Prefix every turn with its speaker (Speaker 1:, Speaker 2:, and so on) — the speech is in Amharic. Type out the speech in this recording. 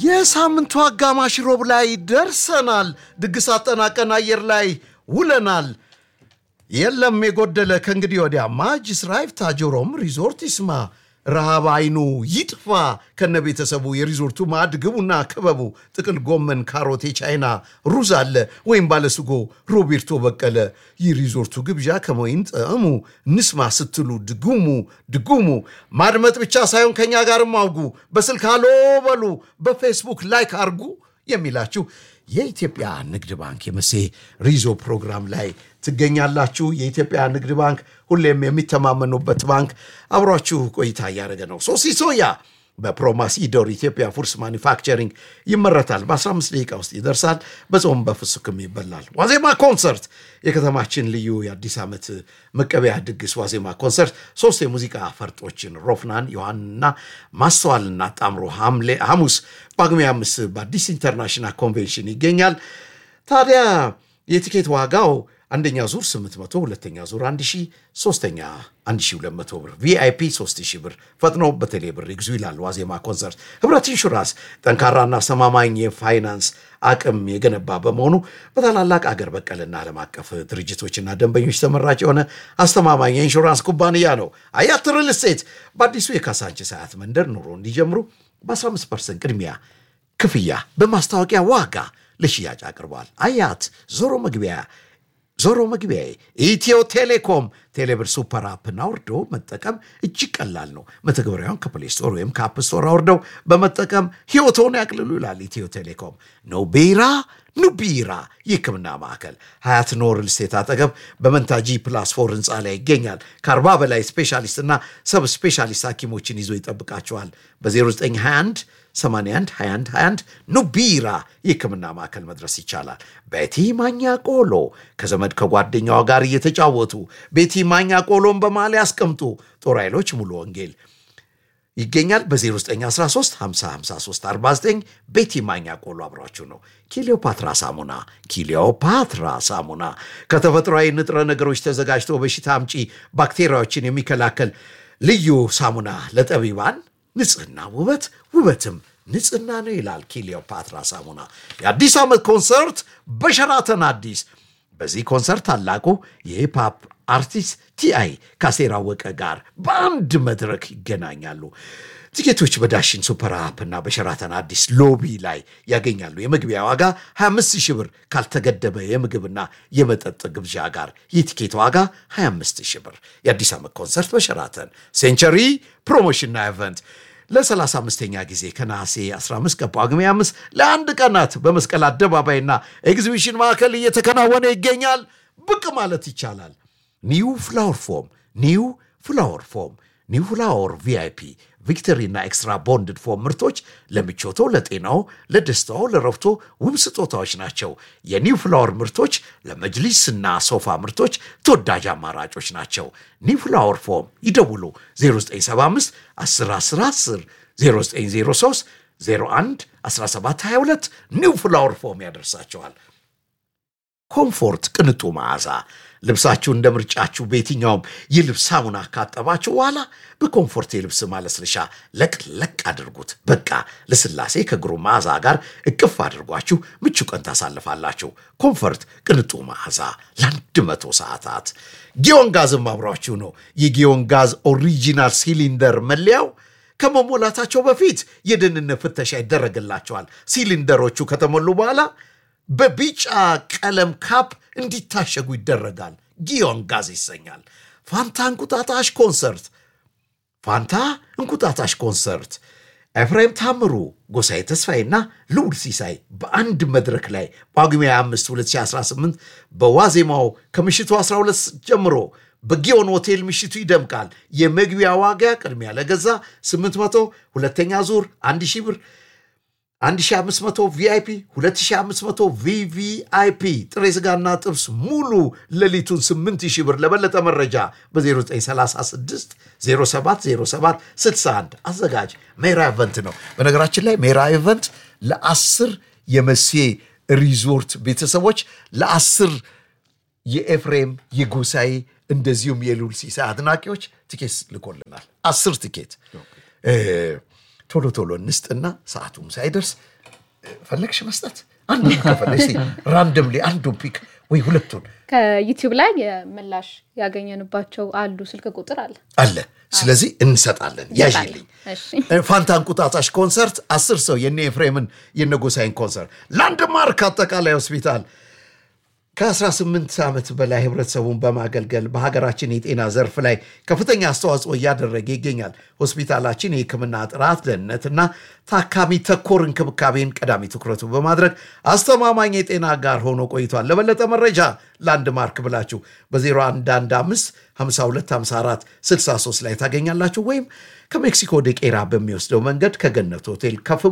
Speaker 1: የሳምንቱ አጋማሽ ሮብ ላይ ደርሰናል። ድግስ አጠናቀን አየር ላይ ውለናል። የለም የጎደለ ከእንግዲህ ወዲያ ማጅስ ራይፍ ታጆሮም ሪዞርት ይስማ። ረሃብ አይኑ ይጥፋ ከነ ቤተሰቡ የሪዞርቱ ማዕድ ግቡና ክበቡ። ጥቅል ጎመን፣ ካሮት፣ የቻይና ሩዝ አለ ወይም ባለስጎ ሮቤርቶ በቀለ። የሪዞርቱ ግብዣ ከመይን ጣዕሙ ንስማ ስትሉ ድጉሙ ድጉሙ። ማድመጥ ብቻ ሳይሆን ከኛ ጋርም አውጉ። በስልክ አሎ በሉ፣ በፌስቡክ ላይክ አርጉ የሚላችሁ የኢትዮጵያ ንግድ ባንክ የመሴ ሪዞ ፕሮግራም ላይ ትገኛላችሁ። የኢትዮጵያ ንግድ ባንክ ሁሌም የሚተማመኑበት ባንክ አብሯችሁ ቆይታ እያደረገ ነው። ሶሲ ሶያ በፕሮማሲዶር ኢትዮጵያ ፉድስ ማኒፋክቸሪንግ ይመረታል። በ15 ደቂቃ ውስጥ ይደርሳል። በጾም በፍስክም ይበላል። ዋዜማ ኮንሰርት የከተማችን ልዩ የአዲስ ዓመት መቀበያ ድግስ ዋዜማ ኮንሰርት ሶስት የሙዚቃ ፈርጦችን ሮፍናን፣ ዮሐንና ማስተዋልና ጣምሮ ሐሙስ ጳጉሜ አምስት በአዲስ ኢንተርናሽናል ኮንቬንሽን ይገኛል። ታዲያ የቲኬት ዋጋው አንደኛ ዙር 800፣ ሁለተኛ ዙር 1000፣ ሶስተኛ 1200 ብር፣ ቪአይፒ 3000 ብር። ፈጥኖ በቴሌ ብር ይግዙ ይላል ዋዜማ ኮንሰርት። ህብረት ኢንሹራንስ ጠንካራና አስተማማኝ የፋይናንስ አቅም የገነባ በመሆኑ በታላላቅ አገር በቀልና ዓለም አቀፍ ድርጅቶችና ደንበኞች ተመራጭ የሆነ አስተማማኝ የኢንሹራንስ ኩባንያ ነው። አያት ሪል ስቴት በአዲሱ የካሳንቺስ አያት መንደር ኑሮ እንዲጀምሩ በ15 ፐርሰንት ቅድሚያ ክፍያ በማስታወቂያ ዋጋ ለሽያጭ አቅርቧል። አያት ዞሮ መግቢያ ዞሮ መግቢያ ኢትዮ ቴሌኮም ቴሌብር ሱፐር አፕን አውርዶ መጠቀም እጅግ ቀላል ነው። መተግበሪያውን ከፕሌይ ስቶር ወይም ከአፕ ስቶር አውርደው በመጠቀም ህይወቶን ያቅልሉ ይላል ኢትዮ ቴሌኮም። ኖ ቢራ ኑ ቢራ የህክምና ማዕከል ሀያት ኖር ስቴት አጠገብ በመንታጂ ፕላስ ፎር ህንፃ ላይ ይገኛል። ከአርባ በላይ ስፔሻሊስትና ሰብ ስፔሻሊስት ሐኪሞችን ይዞ ይጠብቃቸዋል። በ0921 81 21 21 ኑ ቢራ የህክምና ማዕከል መድረስ ይቻላል። ቤቲ ማኛ ቆሎ ከዘመድ ከጓደኛዋ ጋር እየተጫወቱ ቤቲ ማኛ ቆሎን በማሊያ ያስቀምጡ። ጦር ኃይሎች ሙሉ ወንጌል ይገኛል። በ0913 5053 49 ቤቲ ማኛ ቆሎ አብሯችሁ ነው። ኪሊዮፓትራ ሳሙና ኪሊዮፓትራ ሳሙና ከተፈጥሯዊ ንጥረ ነገሮች ተዘጋጅቶ በሽታ አምጪ ባክቴሪያዎችን የሚከላከል ልዩ ሳሙና ለጠቢባን ንጽህና ውበት ውበትም ንጽህና ነው ይላል ኪሊዮፓትራ ሳሙና። የአዲስ ዓመት ኮንሰርት በሸራተን አዲስ። በዚህ ኮንሰርት ታላቁ የሂፕሃፕ አርቲስት ቲአይ ከአሴር አወቀ ጋር በአንድ መድረክ ይገናኛሉ። ቲኬቶች በዳሽን ሱፐር አፕ እና በሸራተን አዲስ ሎቢ ላይ ያገኛሉ። የመግቢያ ዋጋ 25 ሺህ ብር ካልተገደበ የምግብና የመጠጥ ግብዣ ጋር የቲኬት ዋጋ 25 ሺህ ብር። የአዲስ ዓመት ኮንሰርት በሸራተን ሴንቸሪ ፕሮሞሽንና ኢቨንት ለ35ኛ ጊዜ ከነሐሴ 15 ከጳጉሜ 5 ለአንድ ቀናት በመስቀል አደባባይና ኤግዚቢሽን ማዕከል እየተከናወነ ይገኛል። ብቅ ማለት ይቻላል። ኒው ፍላወር ፎም ኒው ፍላወር ፎም ኒው ፍላወር ቪአይፒ ቪክተሪና ኤክስትራ ቦንድድ ፎም ምርቶች ለምቾቶ፣ ለጤናው፣ ለደስታው፣ ለረፍቶ ውብ ስጦታዎች ናቸው። የኒው ፍላወር ምርቶች ለመጅሊስና ሶፋ ምርቶች ተወዳጅ አማራጮች ናቸው። ኒው ፍላወር ፎም ይደውሉ 0975 10 10 10 0903 01 1722 ኒው ፍላወር ፎም ያደርሳቸዋል። ኮምፎርት ቅንጡ መዓዛ ልብሳችሁ እንደ ምርጫችሁ በየትኛውም የልብስ ሳሙና ካጠባችሁ በኋላ በኮምፎርት የልብስ ማለስለሻ ለቅለቅ አድርጉት። በቃ ለስላሴ ከግሩም መዓዛ ጋር እቅፍ አድርጓችሁ ምቹ ቀን ታሳልፋላችሁ። ኮምፎርት ቅንጡ መዓዛ ለአንድ መቶ ሰዓታት። ጊዮን ጋዝም አብሯችሁ ነው። የጊዮን ጋዝ ኦሪጂናል ሲሊንደር መለያው ከመሞላታቸው በፊት የደህንነት ፍተሻ ይደረግላቸዋል። ሲሊንደሮቹ ከተሞሉ በኋላ በቢጫ ቀለም ካፕ እንዲታሸጉ ይደረጋል። ጊዮን ጋዝ ይሰኛል። ፋንታ እንቁጣጣሽ ኮንሰርት ፋንታ እንቁጣጣሽ ኮንሰርት ኤፍሬም ታምሩ፣ ጎሳዬ ተስፋዬና ልዑል ሲሳይ በአንድ መድረክ ላይ ጳጉሜ 5 2018 በዋዜማው ከምሽቱ 12 ጀምሮ በጊዮን ሆቴል ምሽቱ ይደምቃል። የመግቢያ ዋጋ ቅድሚያ ለገዛ 800፣ ሁለተኛ ዙር 1000 ብር 1500 ቪአይፒ 2500 ቪቪአይፒ ጥሬ ስጋና ጥብስ ሙሉ ሌሊቱን 8000 ብር። ለበለጠ መረጃ በ0936 0707 61 አዘጋጅ ሜራ ኢቨንት ነው። በነገራችን ላይ ሜራ ኢቨንት ለአስር የመሴ ሪዞርት ቤተሰቦች ለአስር የኤፍሬም የጎሳዬ እንደዚሁም የልዑል ሲሳይ አድናቂዎች ቲኬት ልኮልናል። አስር ቲኬት ቶሎ ቶሎ እንስጥና ሰዓቱም ሳይደርስ ፈለግሽ መስጠት አንዱ ከፈለግሽ ራንደምሊ አንዱ ፒክ ወይ ሁለቱን
Speaker 2: ከዩቲዩብ ላይ የምላሽ ያገኘንባቸው አሉ። ስልክ ቁጥር አለ
Speaker 1: አለ። ስለዚህ እንሰጣለን። ያዥልኝ
Speaker 2: እሺ
Speaker 1: ፋንታ እንቁጣጣሽ ኮንሰርት አስር ሰው የነ ኤፍሬምን የነጎሳይን ኮንሰርት ላንድማርክ አጠቃላይ ሆስፒታል ከ18 ዓመት በላይ ህብረተሰቡን በማገልገል በሀገራችን የጤና ዘርፍ ላይ ከፍተኛ አስተዋጽኦ እያደረገ ይገኛል። ሆስፒታላችን የሕክምና ጥራት፣ ደህንነትና ታካሚ ተኮር እንክብካቤን ቀዳሚ ትኩረቱ በማድረግ አስተማማኝ የጤና ጋር ሆኖ ቆይቷል። ለበለጠ መረጃ ላንድማርክ ብላችሁ በ0115 5254 63 ላይ ታገኛላችሁ ወይም ከሜክሲኮ ወደ ቄራ በሚወስደው መንገድ ከገነት ሆቴል ከፍ